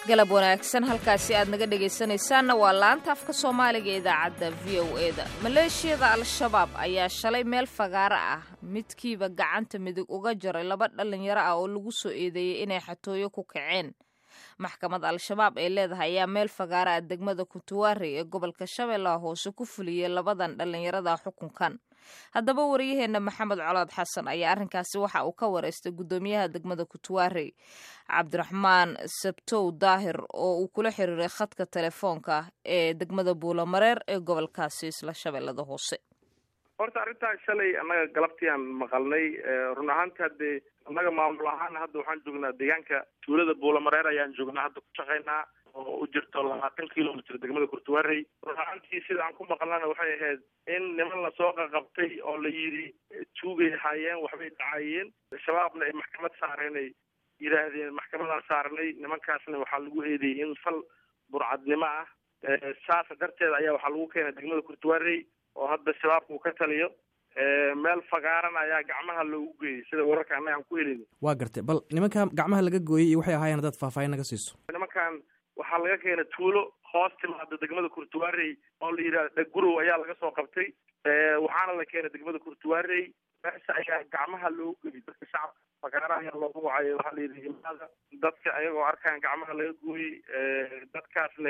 galab wanaagsan halkaasi aad naga dhegaysanaysaanna waa laanta afka soomaaliga ee idaacadda v o e da maleeshiyada al-shabaab ayaa shalay meel fagaaro ah midkiiba gacanta midig uga jaray laba dhallinyaro ah oo lagu soo eedeeyey inay xatooyo ku kaceen maxkamad al-shabaab ee leedahay ayaa meel fagaaro ah degmada kutuwaarey ee gobolka shabeellaha hoose ku fuliyey labadan dhallinyarada xukunkan haddaba wariyaheenna maxamed colaad xasan ayaa arrinkaasi waxa uu ka wareystay guddoomiyaha degmada kutuwaarey cabdiraxmaan sabtow daahir oo uu kula xiriiray khadka telefoonka ee degmada buulamareer ee gobolkaasi isla shabeellada hoose horta arrintaas shalay annaga galabtiiaan maqalnay run ahaanti haddee annaga maamul ahaan hadda waxaan joognaa deegaanka tuulada buulamareer ayaan joognaa hadda ku shaqaynaa oo u jirto labaatan kilomitr degmada kurtuwaarey run ahaantii sida aan ku maqlana waxay ahayd in niman lasoo qaqabtay oo la yidhi tuugay haayeen waxbay dhacayeen shabaabna ay maxkamad saareen ay yidhaahdeen maxkamadaan saarnay nimankaasna waxaa lagu eedeeyey in fal burcadnimo ah saas darteed ayaa waxaa lagu keenay degmada kurtuwaarey oo hadda shabaabka uu ka taliyo meel fagaaran ayaa gacmaha loogu geeyey sida wararka annaga aan ku helin waa gartay bal nimanka gacmaha laga gooyey iyo waxay ahaayeen haddaad faahfaahin naga siiso nimankan waxaa laga keenay tuulo hoos timaada degmada kurtuwaarey oo la yidhahda dhagurow ayaa laga soo qabtay waxaana la keenay degmada kurtuwaarey meesha ayaa gacmaha loogu geeyey dadka shacabka fagaara ayaa loogu wacay waxaa la yidhi imaada dadka ayagoo arkaan gacmaha laga gooyey dadkaasne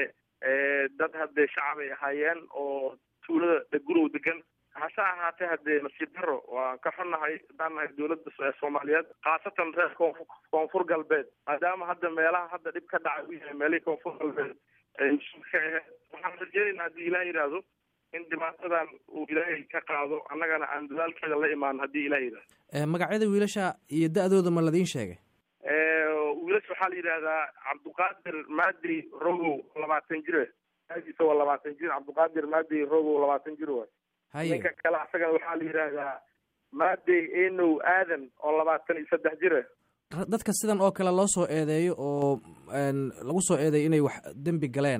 dad haddee shacab ay ahaayeen oo tuulada dhagurow degan hase ahaatee haddee nasiib daro waan ka xunnahay haddaan nahay dowladda soomaaliyeed khaasatan reer koonfu koonfur galbeed maadaama hadda meelaha hadda dhib ka dhacay u yahay meelihii koonfur galbeed ay mas-uul ka ahayd waxaan rajeynaynaa haddii ilaah yidhaahdo in dhibaatadan uu ilaahay ka qaado annagana aan dadaalkeeda la imaan haddii ilah yidhahdo magacyada wiilasha iyo da-dooda ma ladiin sheegay wiilasha waxaa la yidhaahdaa cabduqaadir maadi rogow labaatan jire aadiisa waa labaatan jir cabduqaadir maadi rogow labaatan jir waay ninka kale asagana waxaa la yidhaahdaa maadey enow aadan oo labaatan iyo saddex jire dadka sidan oo kale loo soo eedeeyo oo lagu soo eedeeyo inay wax dembi galeen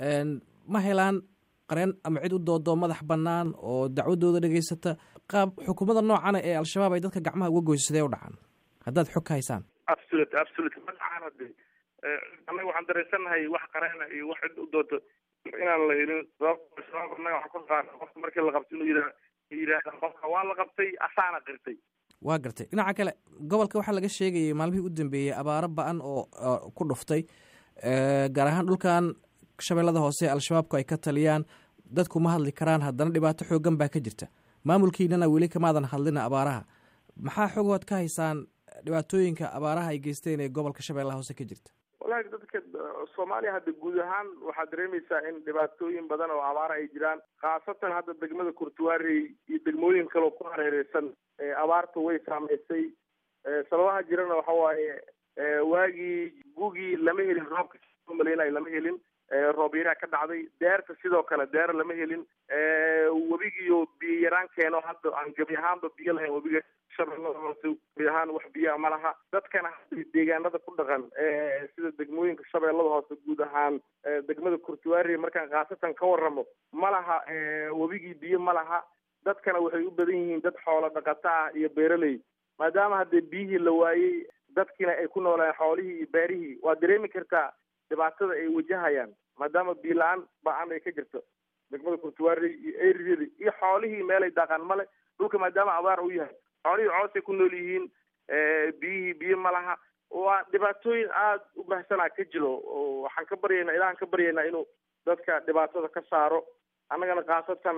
ma helaan qareen ama cid u doodo madax bannaan oo dacwadooda dhegaysata qaab xukuumadda noocana ee al-shabaab ay dadka gacmaha uga goyso sidee u dhacaan haddaad xog ka haysaan absolute absolute ma dhacaan hade annaga waxaan dareensannahay wax qareena iyo wax cid u doodo inaan la helin sababto shabaab annaga waxaan ku qaana qofka markii la qabto inuu yidha yidhaahda qofka waa la qabtay asaana qirtay waa gartay dhinaca kale gobolka waxaa laga sheegayay maalmihii u dambeeyey abaaro ba-an oo ku dhuftay gaar ahaan dhulkan shabeellada hoose al-shabaabku ay ka taliyaan dadku ma hadli karaan haddana dhibaato xoogan baa ka jirta maamulkiinana weli kamaadan hadlina abaaraha maxaa xogood ka haysaan dhibaatooyinka abaaraha ay geysteen ee gobolka shabeellaha hoose ka jirta walahi dadka soomaaliya hadda guud ahaan waxaad dareemaysaa in dhibaatooyin badan oo abaara ay jiraan khaasatan hadda degmada kurtuwaarey iyo degmooyin kaleo ku hareereysan abaartu way saameysay sababaha jirana waxa waaye waagii gugii lama helin roobka maleynayo lama helin roob yaraa ka dhacday deerta sidoo kale deer lama helin webigiiyo biyo yaraan keeno hadda aan gebi ahaanba biyo lahayn webiga shabeellada hoose gebi ahaan wax biyaa ma laha dadkana deegaanada ku dhaqan sida degmooyinka shabeellada hoose guud ahaan degmada kurtuwaari markaan khaasatan ka waramo ma laha webigii biyo ma laha dadkana waxay u badan yihiin dad xoolo dhaqato ah iyo beeraley maadaama haddee biyihii la waayey dadkiina ay ku noolaan xoolihii iyo beerihii waa dareemi kartaa dhibaatada ay wajahayaan maadaama biyo la-aan ba-an ay ka jirto degmada kurtuwaarey iyo eriyada iyo xoolihii meelay daaqaan male dhulka maadaama abaar u yahay xoolihii coosay ku nool yihiin biyihii biyo ma laha waa dhibaatooyin aada u bahsanaa ka jiro oo waxaan ka baryaynaa ilahan ka baryaynaa inuu dadka dhibaatada ka saaro annagana khaasatan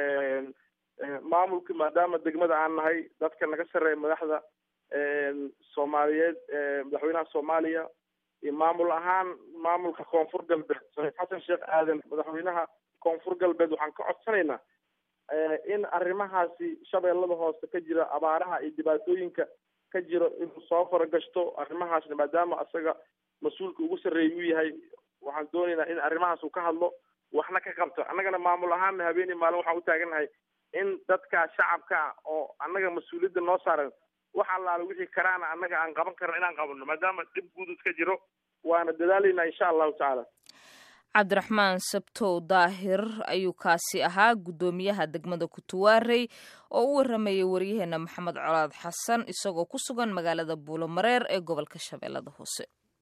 maamulka maadaama degmada aan nahay dadka naga sarreeya madaxda soomaaliyeed madaxweynaha soomaaliya iyo maamul ahaan maamulka koonfur galbeed saxiif xasan sheekh aadan madaxweynaha koonfur galbeed waxaan ka codsanaynaa in arrimahaasi shabeellada hoose ka jira abaaraha iyo dhibaatooyinka ka jiro inuu soo faragashto arrimahaasna maadaama isaga mas-uulka ugu sarreeya uu yahay waxaan doonaynaa in arrimahaas uu ka hadlo waxna ka qabto annagana maamul ahaanna habeenii maalin waxaan u taagannahay in dadka shacabka ah oo annaga mas-uuliyadda noo saaran wax allaale wixii karaana annaga aan qaban karno inaan qabano maadaama dhib guud iska jiro waana dadaalaynaa insha allahu tacaala cabdiraxmaan sabtow daahir ayuu kaasi ahaa guddoomiyaha degmada kutuwaarey oo u waramayay waryaheena maxamed colaad xasan isagoo ku sugan magaalada buulomareer ee gobolka shabeellada hoose